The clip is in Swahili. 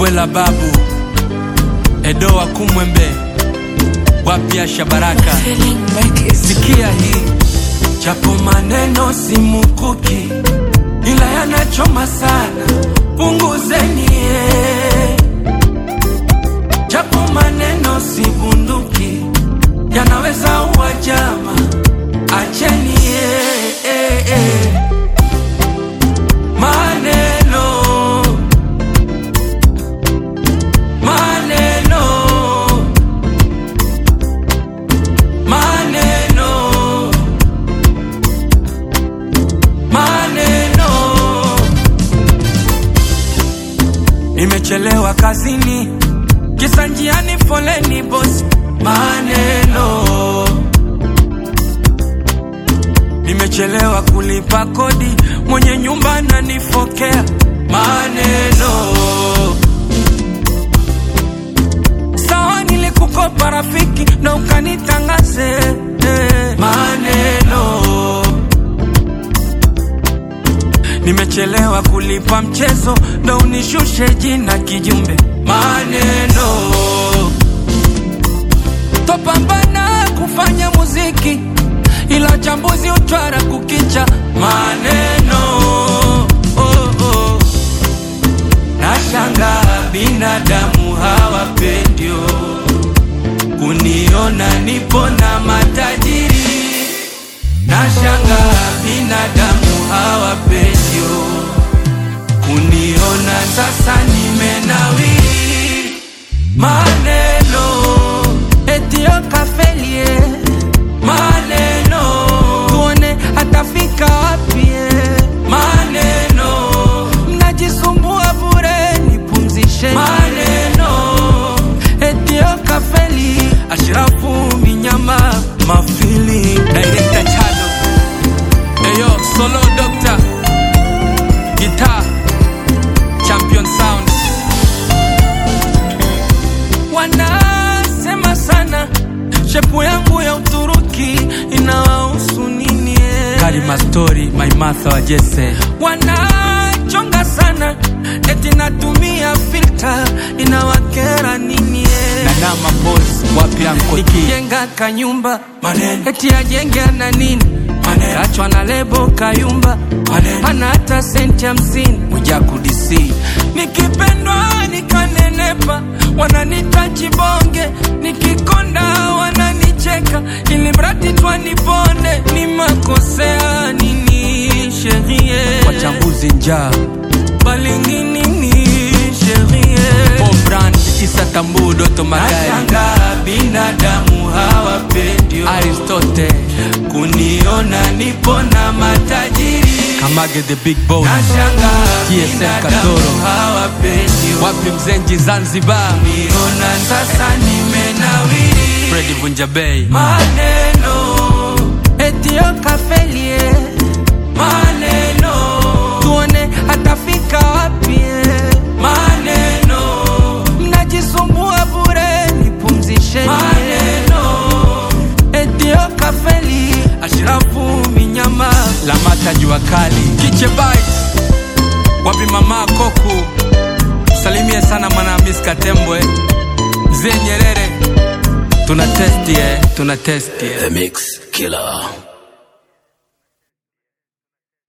Mbwela babu Edo wa Kumwembe wapya Shabaraka, sikia hii japo maneno si mukuki, ila yanachoma sana, punguzeni eh. japo maneno si bunduki, yanaweza uwa jama, acheni eh, eh, eh. maneno maneno maneno maneno nimechelewa kazini kisa njiani foleni bosi maneno nimechelewa kulipa kodi mwenye nyumba nanifokea maneno sawa nilikukopa rafiki na ukanitangaze eh, maneno nimechelewa kulipa mchezo ndo unishushe jina kijumbe maneno topambana kufanya muziki ila chambuzi utwara kukicha maneno oh, oh. nashanga binadamu hawapendio kuniona nipo na matajiri nashanga binadamu hawapendio kuniona sasa nimenawiri maneno etio kafelie maneno tuone atafika wapie maneno mnajisumbua bure nipumzishe maneno etio kafeli ashirafu minyama mafili director chado eyo solo doctor guitar champion sound wanasema sana shepu yangu ya uturuki inawahusu nini eh? Karima Story, My Martha wa Jesse. wanachonga sana eti natumia filter inawakera nini eh? Na Nama Boss, wapya Nkoti. nikijenga kanyumba Maneno. eti ajenge na nini Maneno. kachwa na lebo kayumba Maneno. hana hata senti hamsini Mwijaku DC. nikipendwa nikanenepa wananita chibonge nikikonda wananicheka ili mradi twanipone ni makosea nini sherie Wachambuzi njaa. balinginini sherie Paul Brand, Isa Tambu, Doto Magari. nashanga binadamu hawapendio Aristote, kuniona nipo na matajiri Kamage the Big Boss. nashanga TSM binadamu Katoro. hawapendio Wapi Mzenji Zanzibar. niona sasa nimenawiri Freddy Vunja Bay. maneno etio kafelie maneno tuone atafika wapie maneno mnajisumbua bure nipumzishe maneno etio kafeli ashirafu minyama Lamata Jua Kali. kiche bites wapi mama koku salimie sana mwana Miss Katembwe mzee Nyerere Tuna testi eh, tuna testi eh. The Mix Killer.